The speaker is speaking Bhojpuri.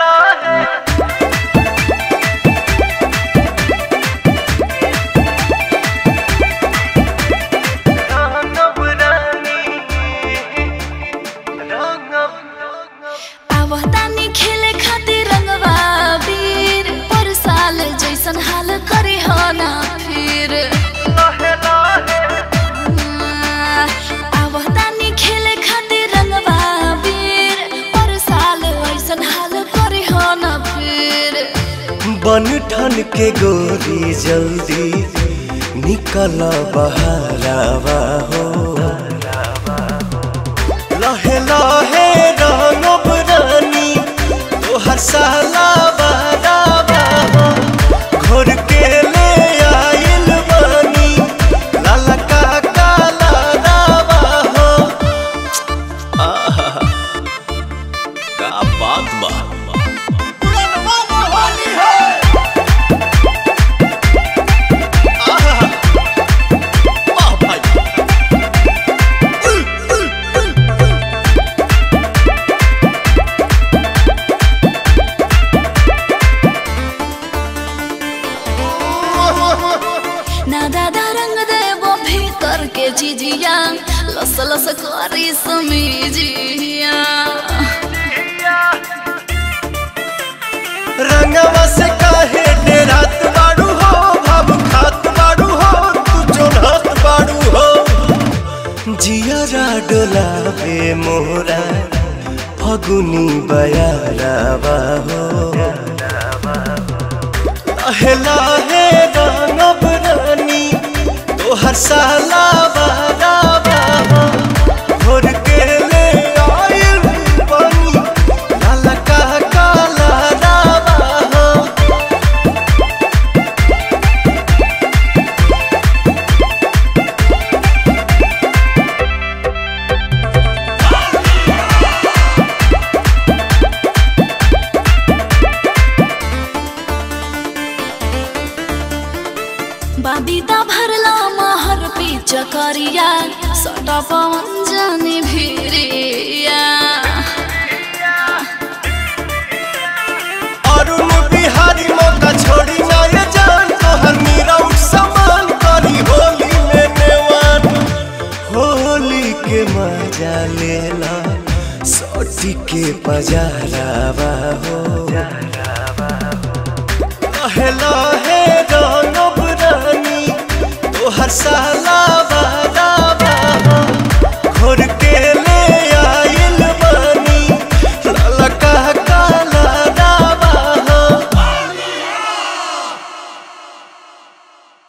आवतानी खेले खातिर रंगवा वीर पर साल जैसन हाल करे हो ना फिर आवतानी खेले खातिर रंगवा वीर पर साल ऐसन हाल करे हो ना फिर बन ठन के गोरी जल्दी निकल बहारावा हो लहे लहे रंगब रानी तोहर साला बारावा हो घोर के ले आइल बानी लाला का काला रावा हो आहा का बात बा ना दादा रंग देबो भीतर के जिजिया लस लस करी समीजिया रंगवा से काहे डेरात बाड़ू हो भाव खात बाड़ू हो तू जोड़त बाड़ू हो जियरा डोलावे मोरा फगुनी बयारावा हो लहे लहे रंगब रानी तोहर साला बारावा हो भोर के ले आइल बनी लाला का काला रावा हो बाबीदा भरला महर पे चकरिया सटा पवन जाने भिरिया अरुण बिहारी मौका छोड़ी ना ये जान तोहर मीरा उठ समान करी होली में नेवान होली के मजा लेला सोटी के पजारावा हो लहे लहे रंगब रानी तोहर साला